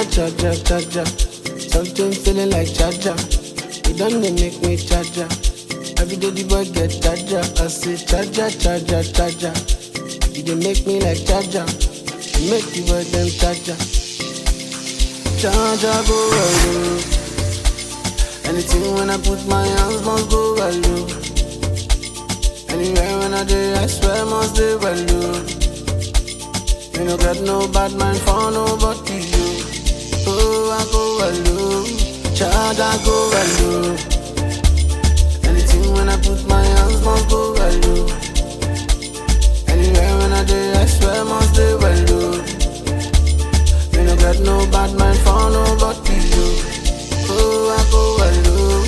Charger, charger, charger. Something feeling like charger. It done they make me charger. Every day the boy get charger. I say charger, charger, charger. You dey make me like charger. You make the boy them charger. Charger go well, Anything when I put my hands must go well, oh. Anywhere when I do, I swear must do well, oh. You no got no bad mind for nobody, you. Oh, I go well, oh. Child, I go well, oh. Anything when I put my hands must go well, oh. Anywhere when I do, I swear must do well, oh. You no got no bad mind for nobody, you. Oh, I go well, oh.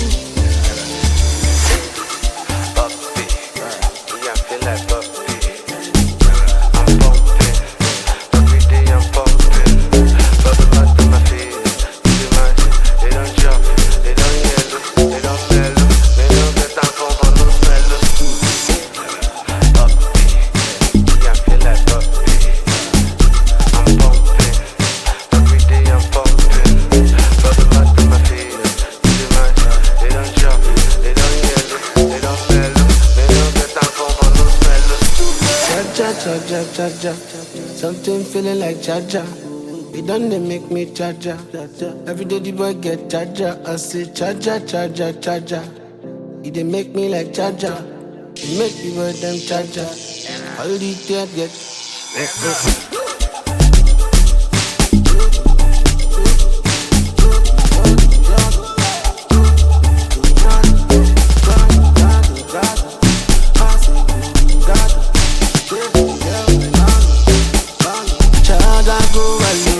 Puppy, yeah, I feel like puppy. I'm pumping, every day I'm pumping. Bubble bath to my feet, see my, they don't chop, they don't yellow, they don't mellow, they don't get time for for no smell. Puppy, yeah, I feel like puppy. I'm pumping, every day I'm pumping. Bubble bath to my feet, see my, they don't chop, they don't yellow, they don't mellow, they don't get time for for no smell. Cha cha cha cha cha. Something feeling like cha cha. It done they make me cha cha. Every day the boy get cha cha. I say cha cha cha cha cha cha. It dey make me like cha cha. It make the boy them cha cha. All the tears get. eh, eh. Child, I go well,